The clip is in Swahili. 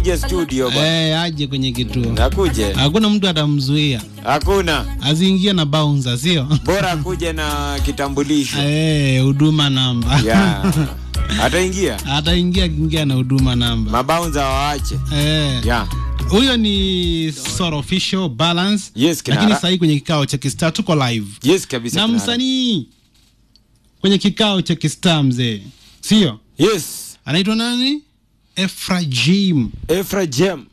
Je studio bwana. Eh, aje kwenye kituo. Akuje. Hakuna mtu atamzuia. Hakuna. Aziingie na bouncer, sio? Bora akuje na kitambulisho. Eh, huduma namba. Ya. Ataingia. Ataingia kiingia na huduma namba. Mabaunza waache. Eh. Ya. Huyo ni Sort Official Balance. Yes, kinara. Lakini sasa hii kwenye kikao cha Kistar tuko live. Yes kabisa. Na kinara. msanii kwenye kikao cha Kistar mzee. Sio? Yes. Anaitwa nani? Efrajim. Efra Jem.